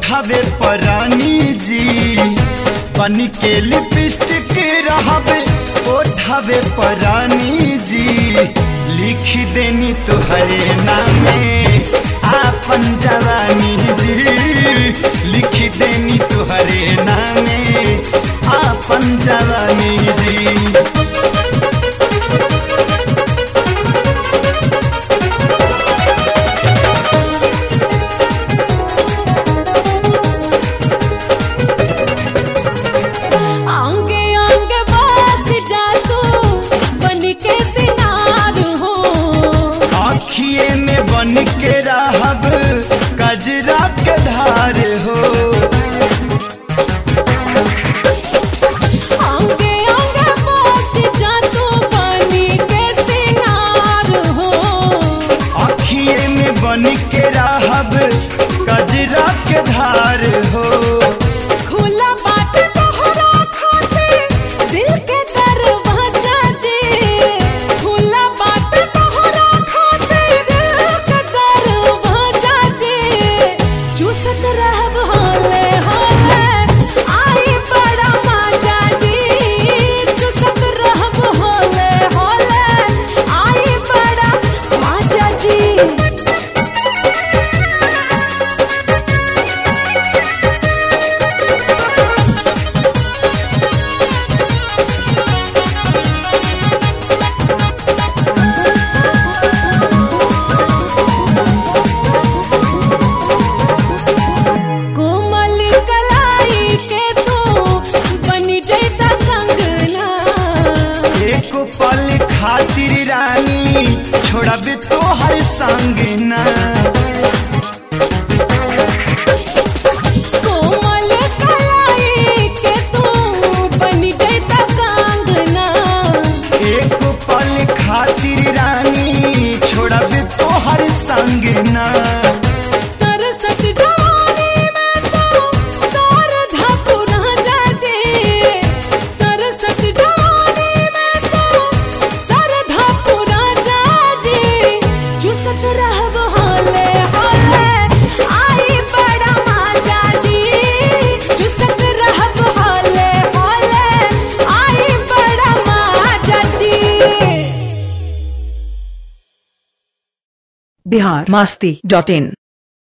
ओठावे परानी जी बन के लिपस्टिक रहबे ओठावे परानी जी लिख देनी तुहरे नामे आपन जवानी जी लिख देनी तुहरे नामे आपन जवानी जी आंगे आंगे बस जा तू बन के सिनार हो आखिए में बन के रहब कजरा के धार हो आंगे आंगे बस जा तू बन के सिनार हो आखिए में बन के रहब कजरा के धार हो खुला बाट तोहरा खातिर दिल के दरवाजा जे खुला बाट तोहरा खातिर दिल के दरवाजा जे चूसत रहब हाले हाले आई बड़ा मजा जी चूसत रहब हाले हाले आई बड़ा मजा जी कोमल कलाई के तू बनी जैता कंगना एक पल खातिर रानी छोड़ब तो हर संग ना कोमल कलाई के तू बनी जैता कंगना एक पल खातिर रानी छोड़ब तो हर संग ना तरसत जवानी में तो सारधा पुरा जाजे तरसत जवानी में तो सारधा पुरा जाजे चुसत रहब हाले हाले आई बड़ा मजा जी चुसत रहब हाले हाले आई बड़ा मजा जी बिहार मस्ती डॉट इन